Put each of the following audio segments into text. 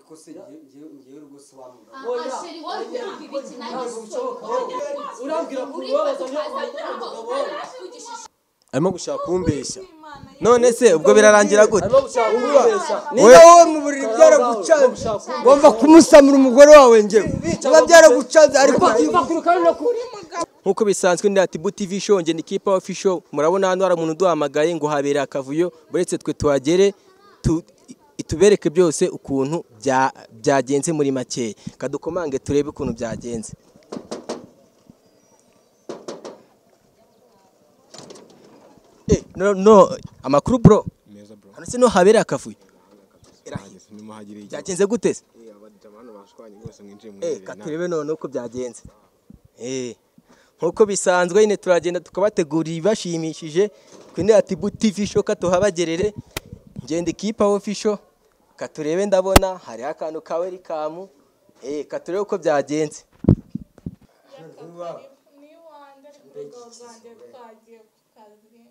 ko se njyewe njyewe rwose wa mugabo Oya, asheri wowe oya, ukivuga ibiki nanjye ntabwo bishoboka. sinshobora. urambwira ko ubabaza niyo urambwira ko ubabaza arimo gushaka kumbeshya none se ubwo birarangira gute arimo gushaka kumbeshya niba wowe mu buriri byaragucanze wumva kumusamura umugore wawe njyewe biba byaragucanze ariko nk'uko bisanzwe ni atibu tv show ngeni kipa ofi show murabona hano hari umuntu uduhamagaye ngo habere akavuyo buretse twe tuhagere tu- itubereke byose ukuntu bya- byagenze muri makeya kadukomange turebe ukuntu byagenze Eh, no, no amakuru bro meza bro hano se no habere akavuyo Irahira. ndimo hagire icyo byagenze gute se eh abadamu hano bashwanye rwose nginjire mu Eh, iherereye ka nawe. turebe none uko byagenze Eh, nk'uko bisanzwe nyine turagenda tukabategurira ibibashimishije twine ati TV show katuhabagerere ngende kipa official katurebe ndabona hari akantu ka welcome eh katurebe uko byagenze ni iwanjye ariko ubugabo bwanjye twagiye ku kazi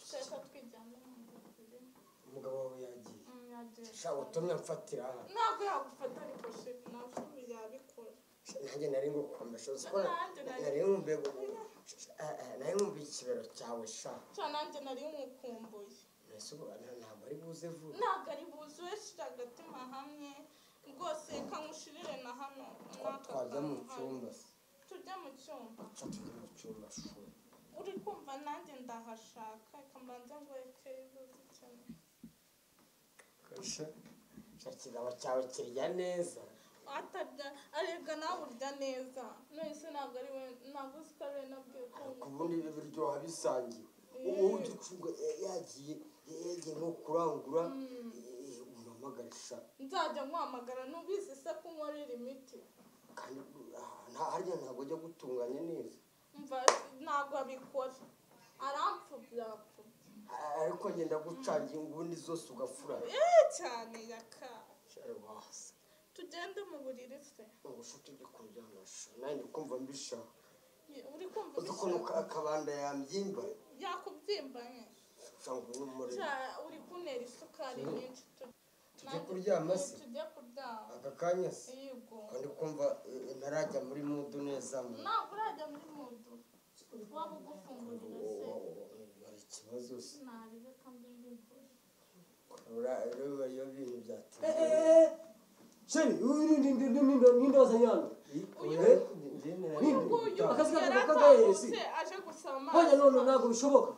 twese twijyana mu nzira umugabo wawe yagiye yagiye sha utumye mfatira aha ntabwo yagufata ariko se ntabwo yabikora nanjye nari ngukomesha uzi ko Nanjye nari- nari nkumbuye gu- eh, eh, nari nkumbuye ikibero cyawe sha cyane nanjye nari mukumbuye mbese ubu nta- ntabwo ari buze vuba ntabwo ari buzuye shira agatima hamwe rwose reka nkushirire na hano n'aka twajya mu kantu cyumba hano. tujya mu cyumba sha tujya mu cyumba shu uri kumva nanjye ndahashaka reka mbanze ngo reke yuzuze cyane sha sha ikizaba cyawe kirya neza atarya arega nawe urya neza nonese ntabwo ari we ntabwo uzi ko ari we nabwiye ko ku bundi biryoha bisangiye ubu ujya ucunga ya- yagiye yagiye nko kurangura umuhamagare sha nzajya nkwamagara nubizi se ko nkorera imiti kandi ah, nta harya ntabwo ajya gutunganya neza mva ntabwo abikora arampfubya arapfubya A- ariko ngenda gucangira ubundi zose ugafura eee cyane yaka Shari wasi. tugende mu buriri se Ngo sha tujye kuryama sha nanjye kumva mbishaka uri kumva uzi ukuntu ubishaka ka- akabanda yambyimba yakubyimba nke sha ngo ni umuriro cya uri kuntera isukari nyinshi tu- tujye kuryama se tujye kuryama aka kanya se yigo Ngo ndi kumva eh, ntarajya muri mudu neza mu ntabwo urajya muri mudu waba ugufungurira se hari ikibazo se nabireka mbimbivura Ura- ureba iyo bintu byatinze sheri uyu ni- ni- ni- ni- ni- ni ndoza nyandwi uyu Akazi kakavuga ko agahehesi. yaratahutse aje gusaba amazi hoya none ntabwo bishoboka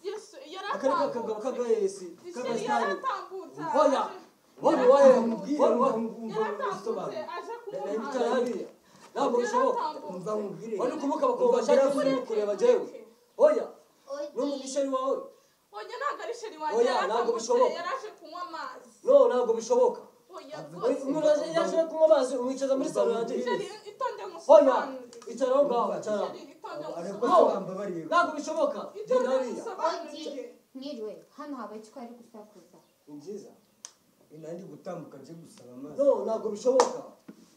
yesu akari kakagabo yaratahutse k'agahehesi Ishyari k'agasitari yaratahutse hoya wowe waye wowe waye yaratahutse aje kumuha bicara hariya ntabwo bishoboka umva nkubwire wari kumuka bakaba bashaka kuzi kureba njyewe hoya n'umugisheri wawe oya ntabwo ari sheri wanjye Oya, ntabwo yaratahutse bishoboka. yaraje kunywa amazi no ntabwo bishoboka oya umuntu rwose yaje kunywa amazi umwicaza muri salo yanjye sheri itonde hoya musobanurire icara aho ngaho icara sheri itonde No. ariko se musobanurire bambabariye ntabwo bishoboka itonde genda hariya musobanurire Niriwe, hano habaye icyo ari gusakuza ni byiza Eh, nandi gutambuka nje gusaba amazi no ntabwo bishoboka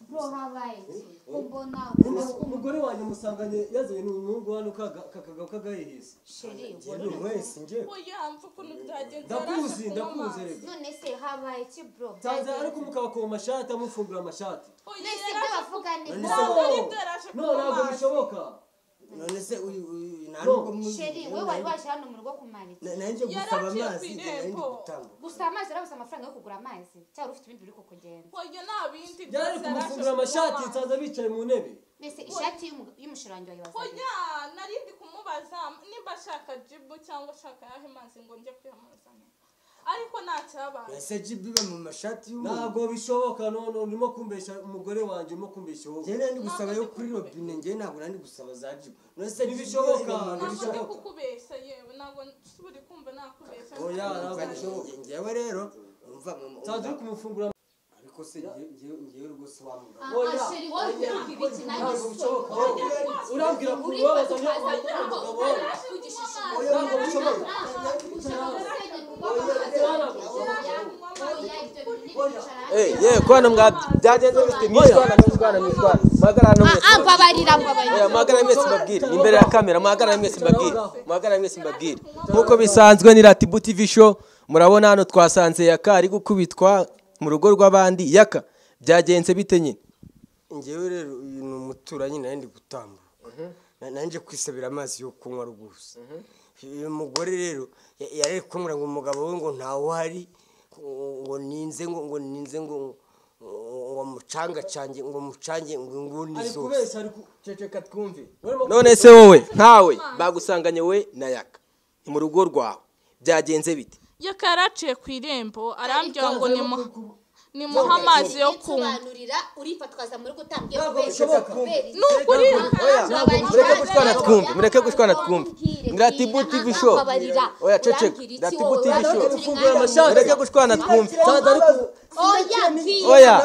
bro habaye iki kumbona Umu- umugore wanjye musanganye yazanye n'umuhungu hano kaga- kakagabo k'agahehesi sheri njye ni umwese njye oya mva ukuntu byagenze ndakuzi yaraje kunywa ndakuzi amazi rega none se habaye iki bro nsanze ari kumukaba ku mashati amufungura amashati oya none se ibyo yaraje bavuga ni No, bro ntabwo aribyo yaraje no kunywa ntabwo amazi bishoboka none se uyu uyu nta No. nubwo muzi sheri wowe wari waje hano mu rugo kumanika nanjye gusaba Yaraciye ku amazi njye nari ndi irembo. gutambuka gusa amazi arabuze amafaranga yo kugura amazi cyangwa ufite ibindi uri kugenda oya nta bindi yari byose yaraje kumufungura kunywa amashati amazi. nsanze bicaye mu ntebe mbese ishati y'umu- y'umusheri wanjye wayibazaga oya nari ndi kumubaza nimba ashaka jibu cyangwa ashaka ayahe mazi ngo njye kuyamuzanira ariko ntacyabaye nase jibu iba mu mashati y'umuntu ntabwo bishoboka nono urimo kumbeshya umugore wanjye urimo kumbeshya wowe njye nandi gusaba yo kuri robine njye ntabwo nandi gusaba za jibu none se Ntibishoboka. ntabwo ndi bishoboka. kukubeshya yewe ntabwo nsubira kumva nakubeshya Oya, ntabwo bishoboka. ngewe rero umva nsanze uri kumufungura ariko se njyewe rwose wa mugabo Oya, asheri wowe oya, ukivuga ibiki nanjye ntabwo bishoboka sinshobora. urambwira ko Uri ubabaza kwa niyo tukaza umugabo ntabwo wawe araje kugishisha. ntabwo bishoboka Ushaka gusenya kuko Eh, ye kwano mwa byagenze bite mwitwana mwitwana mwitwana mwagarana mwese mbabarira mbabarira Eh, mwagarane mwese mbabwire ni imbere ya kamera mwagarane mwese mbabwire mwagarane mwese mbabwire nk'uko bisanzwe ni ratibu tv show murabona hano twasanze yaka ari gukubitwa mu rugo rw'abandi yaka byagenze bite nyine ngewe rero uyu ni umuturanyi nawe ndi gutambuka Na- nanjye kwisabira amazi yo kunywa rwose uyu mugore rero ya- yari kumubwira ngo umugabo we ngo ntawuhari ngo ninze ngo ngo ninze ngo ngo- ngo mucanga cange ngo mucange ngo ingundi ari zose kubeshya ari kuceceka twumve none se wowe nkawe bagusanganye we na yaka ni mu rugo rwawe byagenze bite yaka yaraciye ku irembo arambwira ngo nimu- nimuhe amazi yo kunywa Nsobanurira urifa twaza muri gutambye Ntabwo bishoboka. n'ukuri mureke gushwana twumve mureke gushwana twumve ndatibu tv show oya ceceka ndatibu tv show mureke gushwana twumve oya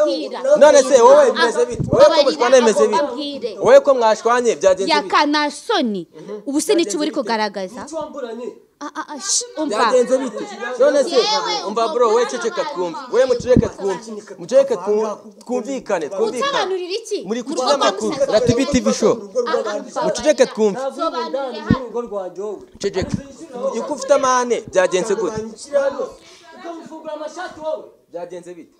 none se wowe bimeze bite wowe ko mushwana bimeze bite wowe ko mwashwanye byagenze bite yakana soni ubu se nicyo uba uri kugaragaza twamburanye Ah, ah, ah, shh, umva byagenze bite none se Yewe, umva ubwo bro wowe bwana ceceka bazi. twumve wowe muceceka twumve muceceka twumve twumvikane twumvikane usobanurira iki muri Mu kuki rugo rwa amakuru Musaza? ratibu tv show muceceke twumve navuye indani y'urugo rwanjye wowe ceceka yuko ufite amahane byagenze gute Banyishyira hano. ukamufungura amashati wowe byagenze bite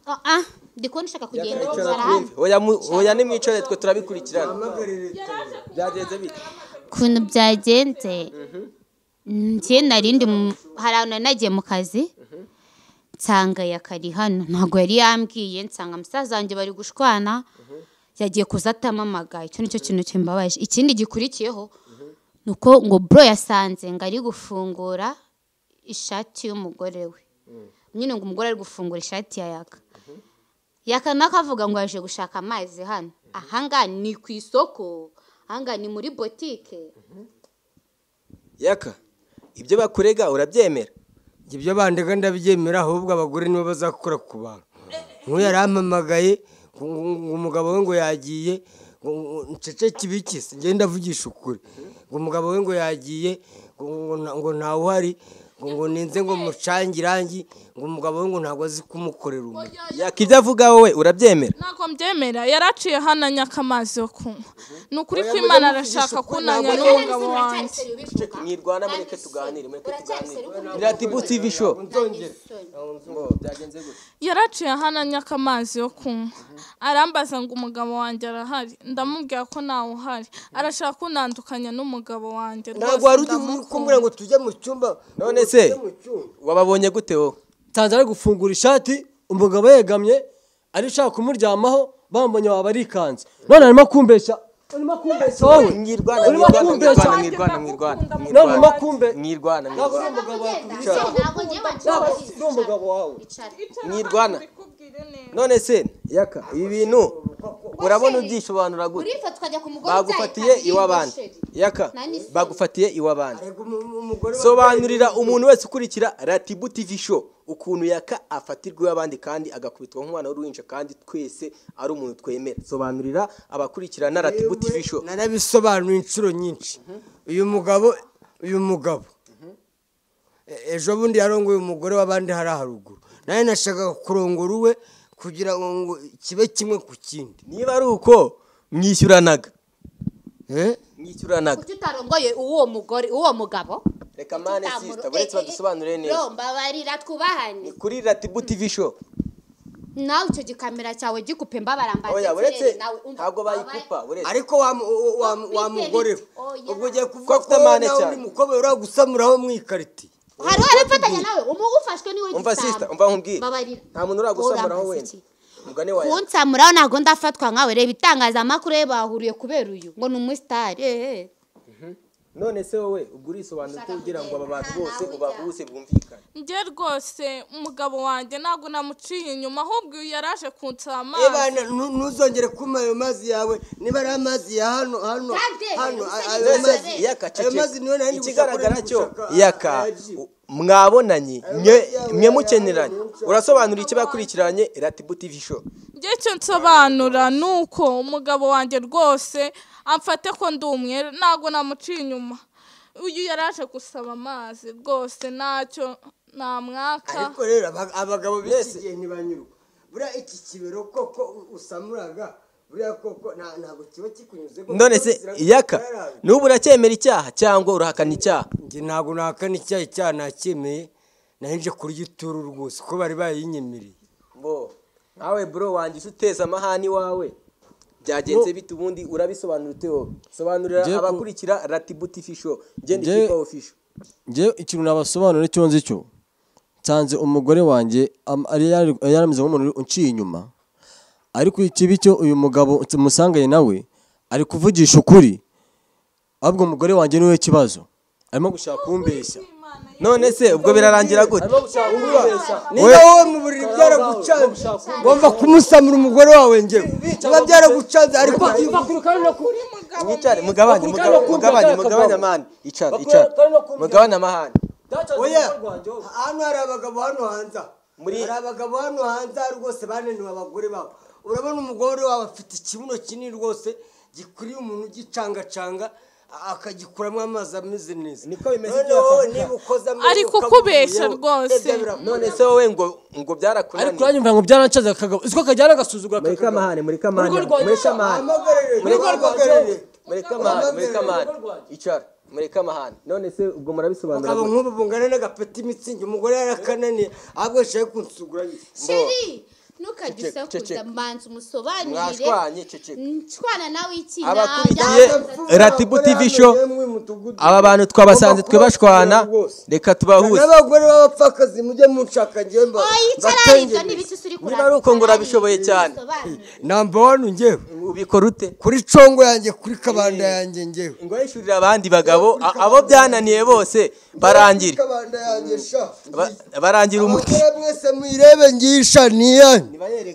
Ah, ah, ndi kubona ushaka kugenda Ceceka arahari twumve hoya mu- hoya nimwicare twe turabikurikirana Mpamagare leta. byagenze bite ukuntu byagenze njye nari ndi mu- hari ahantu nari nagiye mu kazi nsanga yakari hano ntabwo yari yambwiye nsanga musaza wanjye bari gushwana yagiye kuza atamamagaye icyo nicyo kintu kimbabaje ikindi gikurikiyeho ni uko ngo bro yasanze ngo ari gufungura ishati y'umugore we nyine ngo umugore ari gufungura ishati ya yaka yakana kavuga ngo yaje gushaka amazi hano ahangaha ni ku isoko ahangaha ni muri botike yaka ibyo bakurega urabyemera ibyo bandega ndabyemera ahubwo abagore nibo bazakora ku bantu nk'uyu yarampamagaye ngo ngo- ngo umugabo we ngo yagiye ngo- ngo ncece kibikisi ngenda avugisha ukuri ngo umugabo we ngo yagiye ngo- ngo nta- ngo ntawuhari ngo ngo ninze ngo mucange irangi ngo umugabo we ngo ntabwo azi kumukorera umurimo yaka ibyo avuga wowe urabyemera ntabwo mbyemera yaraciye hano anyaka amazi yo kunywa ni ukuri ko imana arashaka kunanya n'umugabo wanjye mwirwana mureke tuganire mureke tuganire iratibu tv show byagenze gute yaraciye hano anyaka amazi yo kunywa arambaza ngo umugabo wanjye arahari ndamubwira ko ntawe uhari arashaka kuntandukanya n'umugabo wanjye ntabwo wari ugiye kumbwira ngo tujye mu cyumba none se wababonye gute wowe nsanze ari gufungura ishati umugabo yegamye ari ushaka kumuryamaho bambonye waba arikanze none arimo kumbeshya urimo kumbeshya wowe mwirwana urimo mwirwana kumbeshya mwirwana mwirwana mwirwana none urimo mwirwana kumbeshya mwirwana ntabwo mwirwana uri umugabo wawe ntabwo uri Ntabwo umugabo wawe mwirwana none se yaka ibi bintu urabona ubyisobanura gute urifa tukajya ku mugore bagufatiye ujyaye iw'abandi yaka Nani se? bagufatiye iw'abandi Ariko umu- umugore we- sobanurira umuntu wese ukurikira ratibu tv show ukuntu yaka afatirwa iw'abandi kandi agakubitwa nk'umwana w'uruhinja kandi twese ari umuntu twemera sobanurira abakurikirana ratibu tv show narabisobanuye inshuro nyinshi uyu mugabo uyu mugabo E- ejo bundi yarongoye umugore w'abandi hari haruguru nawe nashakaga kurongora uwe kugira ngo kibe kimwe ku kindi niba ari uko mwishyuranaga Eh? mwishyuranaga kuki utarongoye uwo mugore uwo mugabo reka mane sisita buretse badusobanurire neza Bro, mbabarira twubahane ni kuri ratibu tv show nawe icyo gikamera cyawe gikupe mbabara oya mbanze buretse ntabwo bayikupa buretse ariko wa mu- wa- wa- wa mugore we Oya. ubwo ugiye Ko kuvuga afite ko wowe amahane nawe cyane. uri mukobwa uriya gusamuraho mu ikariti hari warafatanya nawe umugufashwe niwe umva gisamba. sisita umva nkubwire Mbabarira. nta muntu uragusamuraho Urambaza wenda iki? mugane wawe kunsamuraho ntabwo ndafatwa nkawe reba itangazamakuru ye bahuriye kubera uyu ngo ni umusitari ehe none se wowe ubwo urisobanura uko ugira ngo aba bantu bose ubavuse bwumvikane njye rwose umugabo wanjye ntabwo namuciye inyuma ahubwo uyu yaraje kunsaba Eh, amazi bana, nu- ntuzongere kuma ayo mazi yawe niba ari amazi ya hano hano Dade, hano usa a- ayo mbese mazi yaka ayo ceceka mazi niyo nari ikigaragara gushaka- cyo gushaka yaka ayaji. mwabonanye mwe yawe mwe yawe mukeneranye yawe. urasobanura icyo bakurikiranye ratibu tivi show njye icyo nsobanura ni uko umugabo wanjye rwose amfate ko ndi umwere ntabwo namuciye inyuma uyu yaraje gusaba amazi rwose ntacyo namwaka ariko rero aba- abagabo Mbese- b'iki gihe ntibanyurwa buriya iki kibero koko u- usamuraga buriya koko nta- ntabwo kiba kikunyuze koko none se kizira- yaka kiziraraga. n'ubu uracyemera icyaha cyangwa urahakana icyaha njye ntabwo nahakana icyaha icyaha nacyemeye nahinje kurya ituru rwose ko bari bayinyemereye Bo, nawe bro wanjye isi uteza amahani wawe byagenze bite ubundi urabisobanura ute wowe sobanurira Njye ku- abakurikira ratibuti fisho ngende Njye- kipawo fisho njyewe ikintu nabasobanura icyo nzi cyo nsanze umugore wanjye am- ari yari- yari yarameze nk'umuntu uciye inyuma ariko ikibi cyo uyu mugabo tumusanganye nawe ari kuvugisha ukuri ahubwo umugore wanjye niwe kibazo arimo gushaka kumbeshya none se ubwo birarangira gute arimo gushaka kumbeshya niba wowe mu buriri byaragucanze wumva kumusamura umugore wawe njyewe biba byaragucanze ariko mwicare mugabanye mugabanye mugabanye mugabanye amahane icara icara mugabanye amahane oya hano hari abagabo hano hanze aha. Muri- hari abagabo hano hanze aha rwose bananiwe abagore babo urabona umugore wabo afite ikibuno kinini rwose gikuriye umuntu ugicangacanga a- akagikuramo amazi ameze neza Niko bimeze None byose. wowe niba ukoze amenyo Ariko ukavuga kubeshya yewe, rwose. ebya birakunda. none se wowe ngo ngo ariko byarakunaniye uranyumva ngo byarancaze akagabo uzi ko kajyana agasuzugura aka mureke kagabo. amahane mureke amahane Urugo rwanjye- mureke amahane Ahamagarire, Mureke ahamagarire. mureke amahane mureke amahane icara mureke amahane none se ubwo murabisobanura Abagabo gute? nk'ubu bungana n'agapeti mitsingi umugore yarakananiye ahubwo yashaka kunsugura shiri ntukajye usakuza ceceka. mbanza umusobanurire mwashwanye ceceka nshwana nawe iki abakurikiye ratibu tv show aba bantu twabasanze twe bashwana reka tubahuze n'abagore b'abapfakazi mujye munshaka njyewe mba oyicara ibyo mbatengereze. n'ibiti uri kurata Niba ari uko ngo urabishoboye cyane. namba wani njyewe ubikora ute kuri congo yanjye kuri kabanda yanjye njyewe ngo yishyurire abandi bagabo a- abo byananiye bose barangira kabanda yanjye sha Ba- barangira umuti abagore mwese muyirebe ngisha niyanyu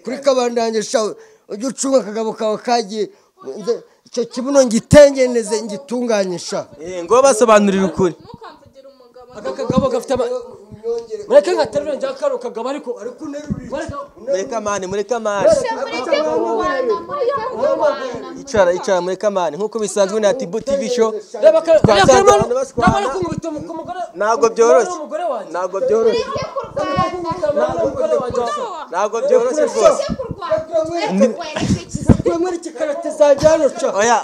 kuri kabanda yanjye sha ujye ucunga akagabo kawe kagiye nze- icyo kibuno ngitengeneze ngitunganye sha Eh, ngo basobanurire ukuri ntukamvugire umugabo aka kagabo gafite ama mureke nkaterura njya karo kagabo ariko ariko mureke amahane mureke amahane icara icara mureke amahane nk'uko bisanzwe na tibu tv show reba karo Twasanze reba karo abantu bashwana. nabona ko umubita ku mugore ntabwo ku- byoroshye umugore wanjye ntabwo byoroshye Ntabwo umugore wanjye washaka. ntabwo byoroshye rwose twe muri iki karate zanjye hano sha oya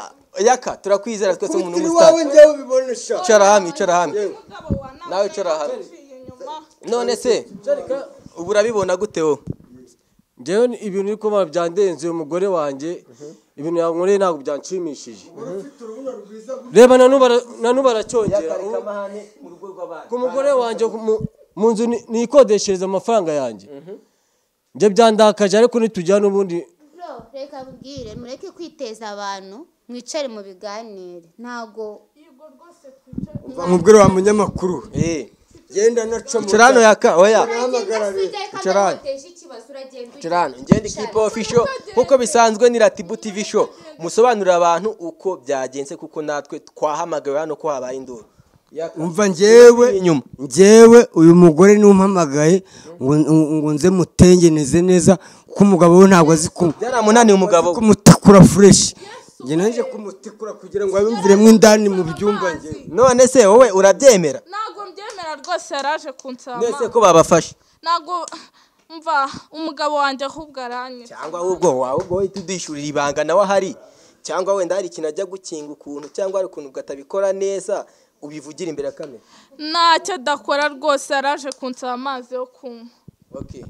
yaka turakwizera twese umuntu kubitira iwawe w'umusitari njyewe ubibone sha icara hamwe icara hamwe umugabo wa Nawe icara hano. uciye inyuma none se ubu urabibona gute wowe njyewe ni- ibintu uri kubona byandenze uyu mugore wanjye ibintu yankoreye ntabwo byanshimishije reba na n'ubu ara- na n'ubu aracyongera ubu- ku mugore wanjye mu- mu nzu ni- nikodeshereza amafaranga yanjye njye byandakaje ariko nitujyana ubundi reka mbwire mureke kwiteza abantu mwicare mu biganire ntabwo mubwire wa munyamakuru Eh, genda naca icara hano yaka oya Icara hano. uragenda Tirano, ngende kipo official nkuko bisanzwe ni Ratibu TV show. Musobanurira abantu uko byagenze kuko natwe twahamagawe hano ko habaye induru. umva njyewe Inyuma. njyewe uyu mugore niwe umpamagaye ngo- ngo nze mutengeneze neza kuko umugabo we ntabwo azi ku- Byaramunaniye umugabo. we. kumutikura fureshi njye naje kumutikura kugira ngo abimviremo indani mu byumba njye None se wowe urabyemera? ntabwo mbyemera rwose yaraje kunsaba Nese ko babafashe. ntabwo mva umugabo wanjye ahubwo aranyita Cyangwa ahubwo wawe ubwo uhita udishurira ibanga nawe ahari. Cyangwa wenda hari ikintu ajya gukinga ukuntu cyangwa hari ukuntu ukatabikora neza ubivugire imbere ya kamera. ntacyo adakora rwose yaraje kunsaba amazi yo kunywa Okay.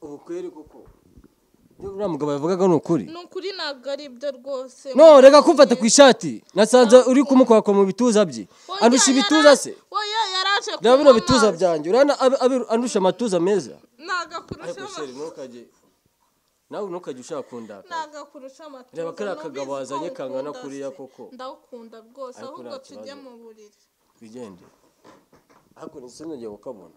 ubukwere koko ibyo uriya mugabo yavugaga ni ukuri ni ukuri ntabwo ari byo rwose no reka kumfata ku ishati nasanze uri kumukwakwa mu bituza bye Oya, andusha yara- ibituza se oya yaraje reba bino kunywa bituza amazi. byanjye urabona abi- abi- andusha amatuza meza ntabwo akurusha ama- ntukajye nawe ntukajye ushaka kundaka ntabwo akurusha amatuza Reba kariya Numvise kagabo ko wazanye kangana ukunda kuriya se. koko. ndawukunda rwose Ariko ahubwo nta kibazo. tujye mu buriri twigende hakuno ndetse nongeye kukabona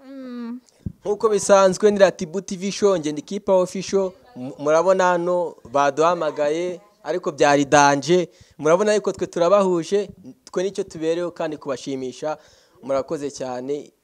Nkuko bisanzwe ni Ratibu TV show ngende kipa official M- murabona hano baduhamagaye ariko byari danje murabona ariko twe turabahuje twe nicyo tubereho kandi kubashimisha murakoze cyane